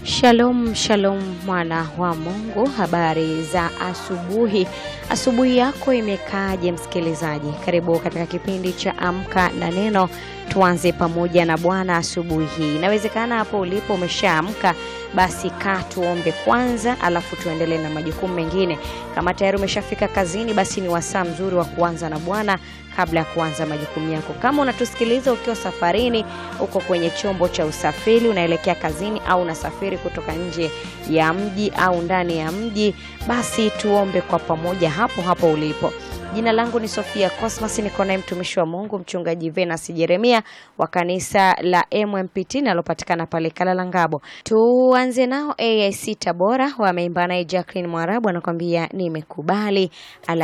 Shalom, shalom mwana wa Mungu, habari za asubuhi. Asubuhi yako imekaaje msikilizaji? Karibu katika kipindi cha Amka na Neno. Tuanze pamoja na Bwana asubuhi hii. Inawezekana hapo ulipo umeshaamka, basi kaa tuombe kwanza, alafu tuendelee na majukumu mengine. Kama tayari umeshafika kazini, basi ni wasaa mzuri wa kuanza na Bwana kabla ya kuanza majukumu yako. Kama unatusikiliza ukiwa safarini, uko kwenye chombo cha usafiri, unaelekea kazini au unasafiri kutoka nje ya mji au ndani ya mji, basi tuombe kwa pamoja hapo hapo ulipo. Jina langu ni Sofia Cosmas, niko naye mtumishi wa Mungu mchungaji Venus Jeremia wa kanisa la MMPT linalopatikana pale Kalala Ngabo. Tuanze nao AIC Tabora, wameimba naye Jacqueline Mwarabu anakuambia nimekubali. Ala